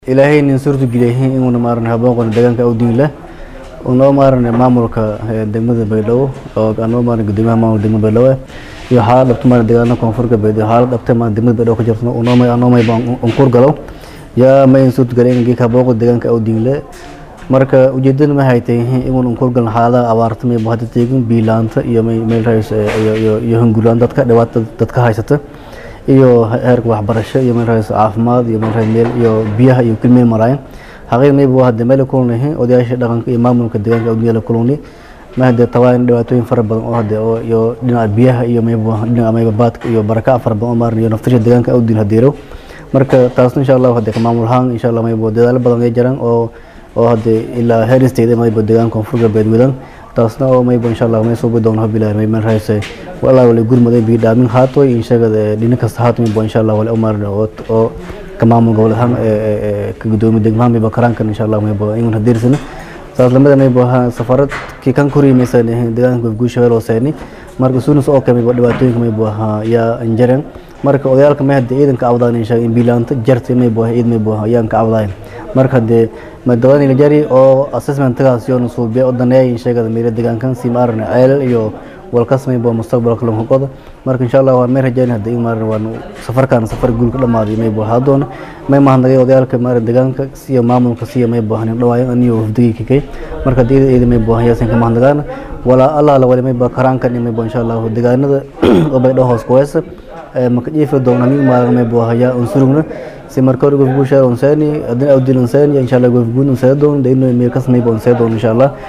ilaahay nin suurta geliyay inuuna maaran habooqan deegaanka awdiin leh unoo maaran maamulka degmada baydhabo oo anoo maaran gudoomiyaha maamulka degmada baydhabo iyo xaalad dhabta maaran deegaanada koonfurka baydhabo xaalad dhabta maaran degmada baydhabo ka jirto unoo may anoo may baan unkur galo yaa may suurta geliyay in geeka habooqa deegaanka awdiin leh marka ujeedada ma haytay inuun unkur galan xaaladaha abaarta may hadda teegin biilaanta iyo may meel rays iyo iyo iyo hungulaan dadka dhibaatada dadka haysata iyo heerka waxbarasho iyo meel rays caafimaad iyo meel rays meel iyo biyaha iyo kulmeel maraayan xaqiiq mayba waa hadda meel kulanahay odayaasha dhaqanka iyo maamulka deegaanka awdiya la kulani ma hadda tawaan dhibaatooyin fara badan oo hadda oo iyo dhinaca biyaha iyo mayba dhinaca mayba baadka iyo baraka fara badan oo maaran iyo naftasha deegaanka awdiin hadeero marka taasna insha Allah hadda ka maamul ahaan insha Allah mayba dadaalo badan ay jiraan oo oo hadda ilaa heer state mayba deegaanka koonfurka beedwadan taasna oo mayba insha Allah may soo bidoon habilaa may meel raysay walaa wala gurmaday bi dhaamin haato in shaqada dhinac kasta haato mayba insha Allah wala umar oo ka maamul gobol ahaan ka gudoomiye degmaha mayba karaankan insha Allah mayba in hadirsana saas lamada mayba safarad ki kan kuriimaysan deegaanka guusha oo seeni marka suunus oo kamay dhibaatooyinka mayba yaa anjaran marka odayaalka may hadda ciidanka awdaan insha in bilaanta jartay mayba ciid mayba yaan ka awdaan marka hadee madawani la jari oo assessmentkaas iyo nusuubiya oo daneeyay sheegada meelo deegaankan si maaran ceelal iyo walkas mayba mustaqbalka loo qodo marka insha Allah waan may rajayn hadda in maaran waan safarkan safar guul ka dhamaaday mayba hadoon may mahanagay odayaalka maaran deegaanka siyo maamulka siyo mayba hanin dhawaayan aniyo hufdigi kay marka diida ciidan mayba yaasan ka mahanagaan wala Allah la wali mayba karaankan mayba insha Allah deegaanada oo bay dhahoos kuwaysa maka jiifi doona min maaran mayba haya unsurugna si marka hore gofguusha onsani adin awdil onsani insha Allah gofguun onseedon de inuu meel kasmayba onseedon insha Allah